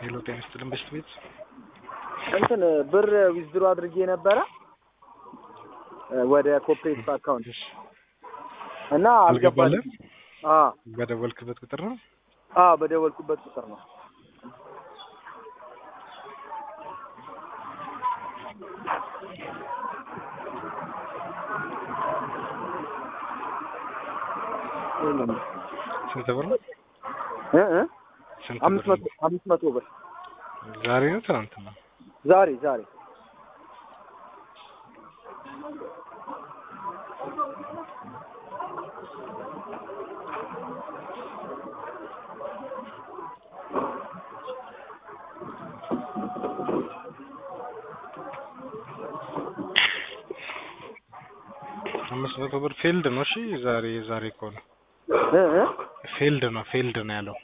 ሄሎ ጤና ይስጥልን በሽት ቤት እንትን ብር ዊዝድሮ አድርጌ ነበረ ወደ ኮፕሬቲቭ አካውንት እና አልገባልህም? አ በደወልክበት ቁጥር ነው? አ በደወልኩበት ቁጥር ነው። ስንት ብር ነው? እ እ ስንት አምስት ብር መቶ ነው? አምስት መቶ ብር ዛሬ ነው ትናንትና? ዛሬ ዛሬ አምስት መቶ ብር ፌልድ ነው። እሺ ዛሬ ዛሬ ከሆነ እ እ ፌልድ ነው ፌልድ ነው ያለው።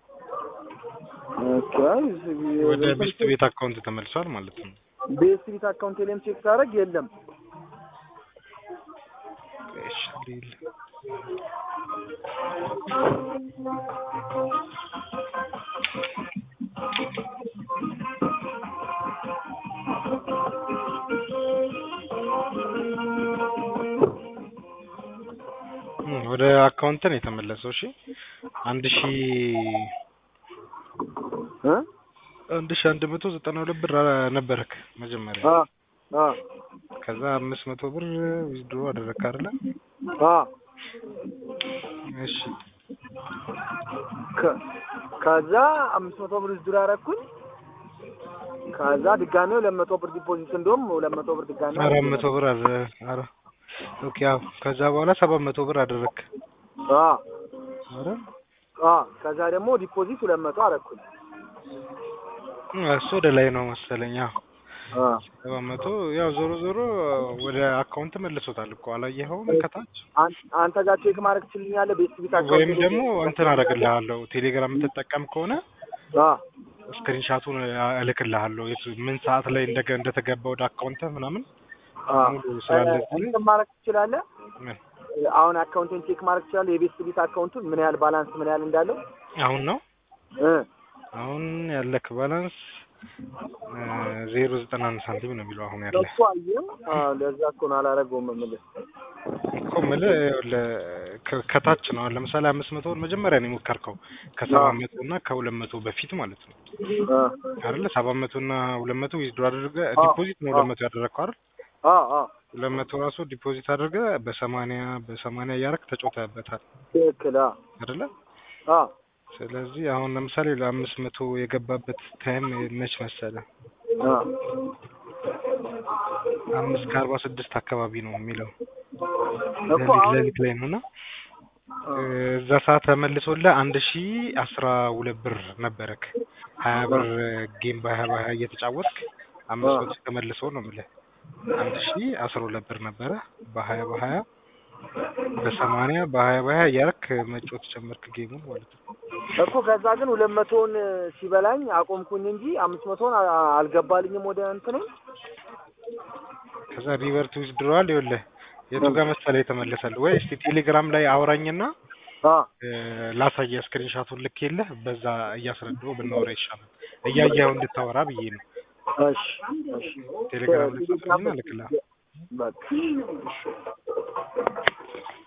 ኦኬ ወደ ቤስት ቤት አካውንት ተመልሷል ማለት ነው። ቤስት አካውንት ላይም ቼክ ሳደርግ የለም። እሺ ሊል እም፣ ወደ አካውንት ነው የተመለሰው። እሺ አንድ ሺ እ አንድ ሺ አንድ መቶ ዘጠና ሁለት ብር ነበረክ መጀመሪያ። አ አ ከዛ አምስት መቶ ብር ዊዝድሮ አደረግክ አይደለ? አ እሺ ከ- ከዛ አምስት መቶ ብር ዊዝድሮ አደረኩኝ። ከዛ ድጋሜ ሁለት መቶ ብር ዲፖዚት እንደውም ሁለት መቶ ብር ድጋሜ አራት መቶ ብር አረ አረ ኦኬ አዎ። ከዛ በኋላ ሰባት መቶ ብር አደረግክ አ አረ አ ከዛ ደግሞ ዲፖዚት ሁለት መቶ አደረኩኝ። እሱ ወደ ላይ ነው መሰለኝ። አዎ አ ሰባት መቶ ያው ዞሮ ዞሮ ወደ አካውንት መልሶታል እኮ አላየኸውም? ከታች አን- አንተ ጋር ቼክ ማድረግ ትችልኛለህ? ቤት ቢት አካውንት ወይም ደግሞ እንትን አደርግልሃለሁ ቴሌግራም የምትጠቀም ከሆነ አ ስክሪንሻቱን እልክልሃለሁ የቱ- ምን ሰዓት ላይ እንደገ እንደተገባ ወደ አካውንት ምናምን አ ሙሉ ስላለ እንትን ማድረግ ትችላለህ? ምን አሁን አካውንትን ቼክ ማድረግ ትችላለህ? የቤት ቢት አካውንቱን ምን ያህል ባላንስ ምን ያህል እንዳለው አሁን ነው እ አሁን ያለክ ባላንስ ዜሮ ዘጠና አንድ ሳንቲም ነው የሚለው አሁን ያለ እሱ አየህ። አዎ ለዛ እኮ ነው አላደረገውም የምልህ። እኮ የምልህ ይኸውልህ ከ- ከታች ነው አሁን ለምሳሌ አምስት መቶ ብር መጀመሪያ ነው የሞከርከው ከሰባት መቶ እና ከሁለት መቶ በፊት ማለት ነው አ አይደለ ሰባት መቶ እና ሁለት መቶ ዊዝድሮ አድርገህ አዎ። ዲፖዚት ነው ሁለት መቶ ያደረግከው አይደል አ አ ሁለት መቶ ራሱ ዲፖዚት አድርገህ በሰማንያ በሰማንያ እያደረክ ተጫውተህበታል ትክክል። አ አይደለ አ ስለዚህ አሁን ለምሳሌ ለአምስት መቶ የገባበት ታይም መች መሰለ አ አምስት ከአርባ ስድስት አካባቢ ነው የሚለው እኮ ሌሊት አሁን ሌሊት ላይ ነው እና እዛ ሰዓት ተመልሶልህ አንድ ሺ አስራ ሁለት ብር ነበረክ ሀያ ብር ጌም በሀያ በሀያ እየተጫወትክ አምስት መቶ ተመልሶ ነው የምልህ አንድ ሺ አስራ ሁለት ብር ነበረ በሀያ በሀያ በሰማንያ በሀያ በሀያ እያደረክ መጫወት ጀመርክ ጌሙን ማለት ነው እኮ ከዛ ግን ሁለት መቶውን ሲበላኝ አቆምኩኝ እንጂ አምስት መቶውን አ- አልገባልኝም ወደ እንትኑ ከዛ ሪቨርት ዊዝድሮዋል ይኸውልህ የቱ ጋር መሰለህ የተመለሰልህ ወይ እስቲ ቴሌግራም ላይ አውራኝና አ እ፣ ላሳየህ ስክሪንሻቱን ልኬልህ በዛ እያስረዳሁ ብናወራ ይሻላል እያየኸው እንድታወራ ብዬ ነው እሺ እሺ ቴሌግራም ላይ ጻፍልኝና እልክልሃለሁ በቃ